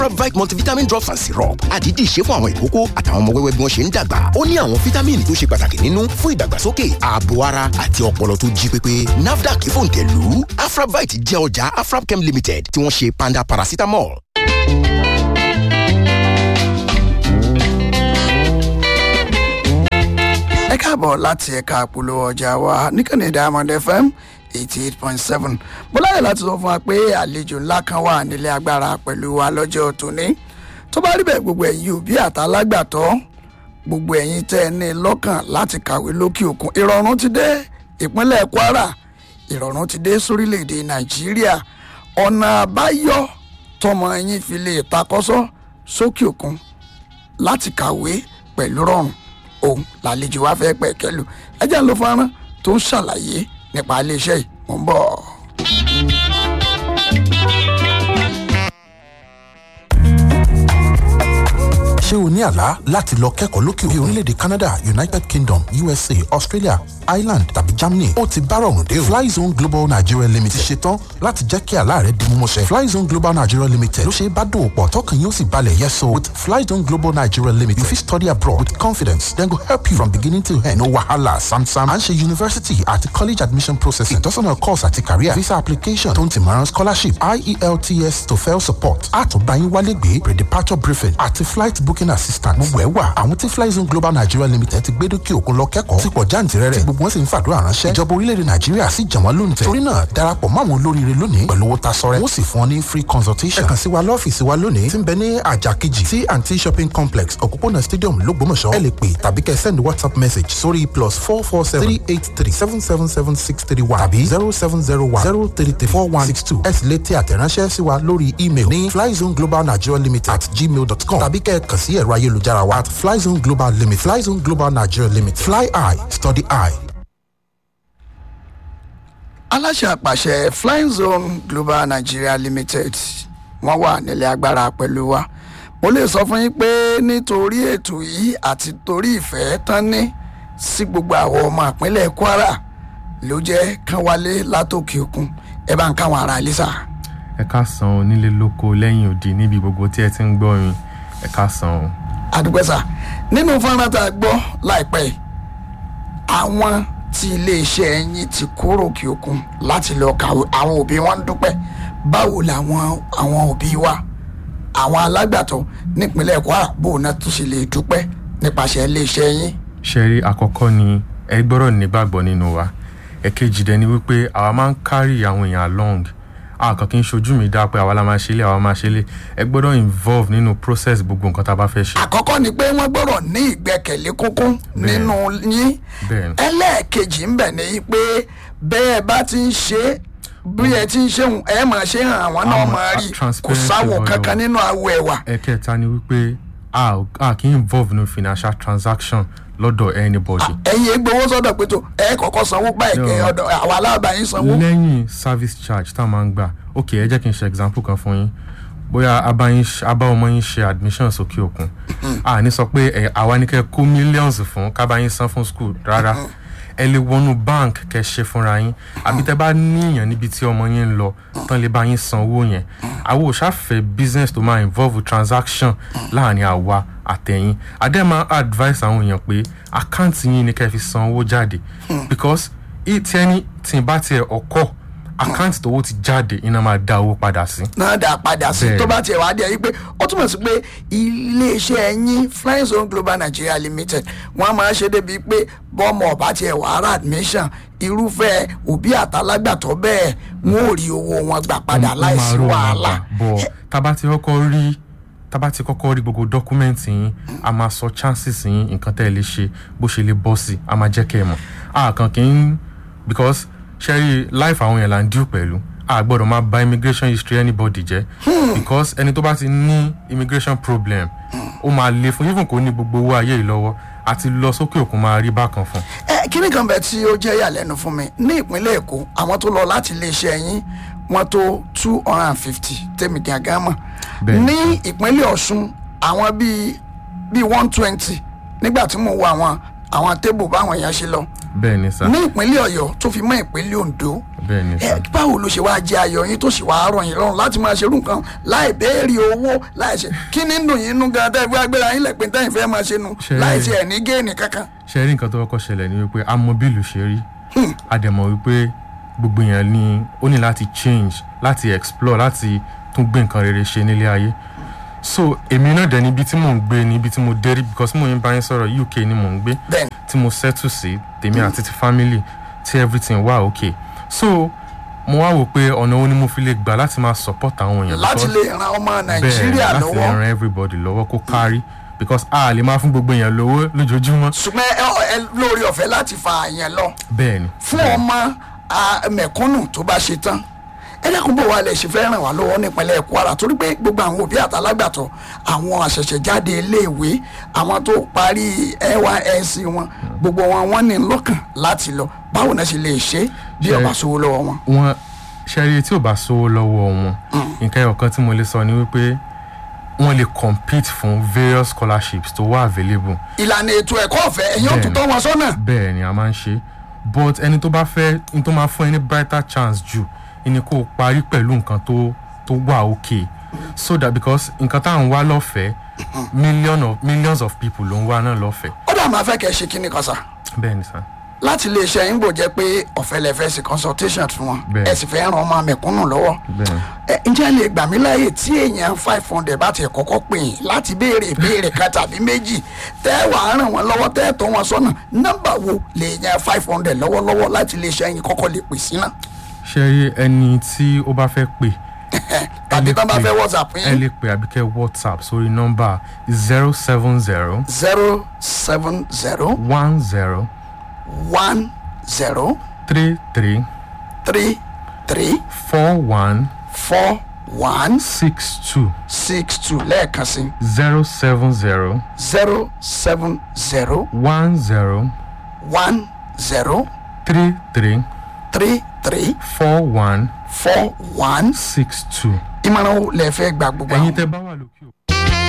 Provide multivitamin drops and syrup àdídì ṣe fún àwọn ìkókó àtàwọn ọmọ wẹ́wẹ́ bí wọ́n ṣe ń dàgbà ó ní àwọn fítámìnì tó ṣe pàtàkì nínú fún ìdàgbàsókè ààbò ara àti ọpọlọ tó jí pépé NAFDAC fòǹtẹ̀lù Afrabite jẹ́ ọjà Afrabchem Limited tí wọ́n ṣe panda paracetamol. ẹ káàbọ̀ láti ẹ̀ka àpolówó ọjà wa níkànnì Diamond FM eighty eight point seven bọ́láyè láti sọ fún wa pé àlejò ńlá kan wà nílé agbára pẹ̀lú wa lọ́jọ́ tòní tó bá rí bẹ́ẹ̀ gbogbo ẹ̀yin òbí àtàlágbàtọ́ gbogbo ẹ̀yin tẹ́ ẹ ní lọ́kàn láti kàwé lókè òkun ìrọ̀rùn ti dé ìpínlẹ̀ Kwara ìrọ̀rùn ti dé sórílẹ̀‐èdè Nàìjíríà ọ̀nà àbáyọ tọmọ yín fi lè takọ́sọ́ sókè òkun láti kàwé pẹ̀lú rọrùn òun làlejò wa fẹ́ pẹ̀ kẹlù ẹ jẹ́ ń lo fọ́nrán tó ń ṣàlàyé nípa iléeṣẹ́ yìí mò ń bọ̀. ṣé o ní àlá láti lọ kẹ́kọ̀ọ́ lókè òkè orílẹ̀-èdè Canada United Kingdom USA Australia Ireland tàbí Germany ó ti bá rọrùn dé o Flyzone Global Nigeria Limited ti ṣetán láti jẹ́ kí àlá rẹ di mímúṣẹ Flyzone Global Nigeria Limited ló ṣe é bá dòwò pọ̀ tọkàn yóò sì balẹ̀ yes so with Flyzone Global Nigeria Limited you fit study abroad with confidence dem go help you from beginning to end no wahala samsam à ń ṣe university àti college admission processing ìtọ́sọ́nà course àti career visa application tó ń tìmọ̀ràn scholarship IELTS TOEFL support àtúnbáyín wálé gbé pre-departure briefing àti flight booking assistant gbogbo ẹ̀ wà àwọn tí Flyzone Global Nigeria Limited ti gbé dókè òkun lọ kẹ́kọ̀ọ́ ti pọ̀ jáǹtìrẹrẹ tí gbogbo wọn sì ń fàdúrà ránṣẹ́ ìjọba orílẹ̀-èdè Nàìjíríà sì jàn wọ́n lóǹtẹ̀ torí náà darapọ̀ mọ́ àwọn olóríire lónìí pẹ̀lú owó tasọrẹ wọ́n sì fún ọ ní free consultation ẹ kàn sí wa lọ́fíìsì wa lónìí tí ń bẹ ní àjà kejì sí anti shopping complex òpópónà stadium lógbómọ̀ṣọ́ ẹ lè pè tàbí kẹ́ send whatsapp message sórí plus four four seven three eight three seven seven seven six three one tàbí zero seven zero one zero three three four one six two ẹ sì lè tẹ àtẹ̀ránṣẹ́ sí wa lórí email ní flyzone global nigeria limited at gmail dot com tàbí kẹ́ kàn sí ẹ̀rọ ayélujára wa at flyzone global limited flyzone global nigeria limited fly high study high. aláṣẹ àpàṣẹ flying zone global nigeria limited wọ́n wà nílé agbára pẹ̀lú wa mo lè sọ fún yín pé nítorí ètò yìí àti torí ìfẹ́ tán ní sí gbogbo àwọn ọmọ ìpínlẹ̀ kwara ló jẹ́ kán wálé látòkè òkun ẹ bá ń káwọn ará ilé sà. ẹ ká san onílé lóko lẹ́yìn òdì níbi gbogbo tí ẹ ti ń gbọ́ yín ẹ ká san o. àdúgbò sà nínú fọ́nrán tá a gbọ́ láìpẹ́ yìí àwọn tí iléeṣẹ́ yín ti kúrò òkè òkun láti lọ kàwé àwọn òbí wọn ń dúpẹ́ báwo làwọn àwọn òbí wa àwọn alágbàtọ́ nípínlẹ̀ kwara bó náà tún ṣe lè dúpẹ́ nípasẹ̀ iléeṣẹ́ yín. ṣẹ́rí àkọ́kọ́ ni ẹ gbọ́dọ̀ nígbàgbọ́ nínú wa ẹ̀kejì dẹ̀ ni wípé àwa máa ń carry àwọn èèyàn along a kàn kí n ṣojú mi dá pé àwa la máa ṣe lé àwa máa ṣe lé ẹ gbọ́dọ̀ involve nínú process gbogbo nǹkan tá a bá fẹ́ ṣe. àkọ́kọ́ ni pé wọ́n gbọ́dọ̀ ní ìgbẹ́kẹ̀lé kúnkún nínú yín Bẹ́ẹ̀ni. ẹlẹ́ẹ̀kejì ń bẹ̀ ní pé bẹ́ẹ̀ bá ti ń ṣe é bí ẹ ti ń ṣe òun ẹ máa ṣe hàn àwọn náà Àmọ́, máa a- rí kò transparency sáwọ̀ lọ́yọ̀. kankan nínú awọ ẹ̀wà ẹ̀kẹta ni wípé a ò- a kì í involve nínú financial transaction lọ́dọ̀ anybody. ẹ̀yin egbowó sọ́dọ̀ pé tó ẹ kọ́kọ́ sanwó báyìí kẹ́ No. ọ̀dọ̀ àwọn aláàbáyín sanwó. lẹ́yìn service charge tá a máa ń gbà ok ẹ jẹ́ kí n ṣe example kan fún yín bóyá abáyín ṣe- abá ọmọ yín ṣe admission sókè òkun a ní sọ pé ẹ àwa ní kẹ́ kó millions fún kábàáyín san fún school rárá ẹ lè wọnú bank kẹ́ ṣe fúnra yín àbí tẹ́ bá níyàn níbi tí ọmọ yín ń lọ tán lè bá yín san owó yẹn àwọn ò ṣàfẹ́ business tó máa involve transaction láàrin àwa àtẹ̀yìn adé máa advice àwọn èèyàn pé àkáǹtì yín ni kẹ́ fi san owó jáde because tí ẹni tí bá tiẹ̀ ọkọ̀ àkáǹtì tówó ti jáde iná máa dá owó padà sí. náà dà padà sí Bẹ́ẹ̀. tó bá tiẹ̀ wá dé yìí pé ó túmọ̀ sí pé iléeṣẹ́ yín flying zone global nigeria limited wọ́n máa ṣe débi pé bọ́mọ ọ̀bá tiẹ̀ wà á rà admission irúfẹ́ òbí àtàlágbàtọ́ bẹ́ẹ̀ wọ́n ò rí owó wọn gbà padà Ó máa láìsí rò wọn wàhálà. gbà. bọ̀ tábà ti kọ́kọ́ rí tábà ti kọ́kọ́ rí gbogbo dọ́kúmẹ́ǹtì yín a máa sọ chances yín nǹkan tẹ́ ẹ lè ṣe bó ṣe lè bọ́ sí a máa jẹ́ kẹ́ ẹ mọ̀ a kàn kí n because ṣẹ́rí life àwọn yẹn là ń díù pẹ̀lú a gbọ́dọ̀ máa bà immigration history anybody jẹ́ because ẹni tó bá ti ní immigration problem ó máa le fún even kò ní gbogbo owó ayé yìí lọ́wọ́ àti lọ sókè òkun máa rí bákan fún ẹ kíní kan bẹ tí ó jẹ́ ìyàlẹ́nu fún mi ní ìpínlẹ̀ èkó àwọn tó lọ láti iléeṣẹ́ yín wọ́n tó two hundred and fifty tèmi gàgán mọ̀ Bẹ́ẹ̀ni. ní ìpínlẹ̀ ọ̀ṣun àwọn bíi bíi one twenty nígbà tí mo wo àwọn àwọn tébù báwọn èèyàn ṣe lọ bẹ́ẹ̀ ni sá ní ìpínlẹ̀ ọ̀yọ́ tó fi mọ́ ìpínlẹ̀ ondo bẹ́ẹ̀ ni ẹ sà báwo ló ṣe wá jẹ ayọ̀ yín tó sì wá rọ̀ yín lọ́rùn láti máa ṣerú nǹkan láì béèrè owó láì ṣe kí ni dùn yín nú gan tẹ́ ẹ fi wá gbéra yín lẹ́pẹ́ tẹ́yìn fẹ́ máa ṣe nu Ṣe- láì ṣe ẹ̀ ní géènì kankan. ṣe rí nǹkan tó kọ́kọ́ ṣẹlẹ̀ ni wípé a mọ bílù ṣe rí a dẹ̀ mọ̀ wípé gbogbo èèyàn ni ó ní láti change láti explore láti tún gbé nǹkan rere ṣe nílé ayé so èmi náà dẹ̀ níbi tí mò ń gbé níbi tí mo dé rí because mo yín bá yín sọ̀rọ̀ uk ni mò ń gbé bẹ́ẹ̀ni tí mo settle sí tèmi àti ti family tí everything wà okay so mo wá wò pé ọ̀nà wo ni mo fi lè gbà láti máa support àwọn èèyàn láti because- lè ran ọmọ bẹ́ẹ̀ nàìjíríà láti lè lọ́wọ́ ran everybody lọ́wọ́ kó kárí because a lè máa fún gbogbo èèyàn lówó lójoojúmọ́ ṣùgbọ́n ẹ ẹ lórí ọ̀fẹ́ láti fa àyàn lọ bẹ́ẹ̀ ni fún ọmọ a, mẹ̀kúnnù tó bá ṣe tán ẹ dákun bò wá lè ṣe fẹ́ ràn wá lọ́wọ́ nípínlẹ̀ kwara torí pé gbogbo àwọn òbí àtàlágbàtọ́ àwọn àṣẹ̀ṣẹ̀jáde iléèwé àwọn tó parí nysc wọn gbogbo wọn wọn ní lọ́kàn láti lọ báwo náà ṣe lè ṣe bí Ṣe- ọba sówó lọ́wọ́ wọn. wọn ṣẹ́rí tí ò bá sówó lọ́wọ́ wọn nǹkan ẹ̀yọ̀ kan tí mo lè sọ ni wípé wọ́n lè compete fún various scholarships tó wà available ìlànà ètò ẹ̀kọ́ ọ̀fẹ́ ẹ̀yin ò tún Bẹ́ẹ̀ni. tọ́ wọn sọ́nà. bẹ́ẹ̀ ni a máa ń ṣe but ẹni tó bá fẹ́ ní tó máa fún ẹ ní brighter chance jù ni kó o parí pẹ̀lú nǹkan tó tó wà okay so that because nǹkan tá à ń wá lọ́fẹ̀ẹ́ million of millions of people ló ń wá náà lọ́fẹ̀ẹ́ ó dà máa fẹ́ kẹ́ ẹ ṣe kíní kan sá bẹ́ẹ̀ ni sá láti lè ṣe yín bò jẹ́ pé ọ̀fẹ́ lẹ fẹ́ ṣe consultation fún wọn Bẹ́ẹ̀ni. ẹ sì fẹ́ ran ọmọ mẹ̀kúnnù lọ́wọ́. bẹ́ẹ̀ ni. ẹ ǹjẹ́ lè gbà mí láàyè tí èèyàn five hundred bá ti kọ́kọ́ pè yín láti béèrè ìbéèrè kan tàbí méjì tẹ́ wàá ràn wọ́n lọ́wọ́ tẹ́ tọ́ wọn sọ́nà nọ́mbà wo lè yan five hundred lọ́wọ́lọ́wọ́ láti lè ṣe yín kọ́kọ́ lè pè sí náà ṣe rí ẹni tí ó bá fẹ́ pè tàbí lè tán bá pè- fẹ́ whatsapp ẹ yín lè pè àbíkẹ́ whatsapp sórí nọ́mbà zero seven zero zero seven zero one zero one zero three three three three four one four one six two six two lẹ́ẹ̀kan sí zero seven zero zero seven zero one zero one zero three three three three four one four one six two. ìmọ̀ràn wo lẹ fẹ́ gba gbogbo ẹ̀yin àwọn. tẹ́ bá wà lókè.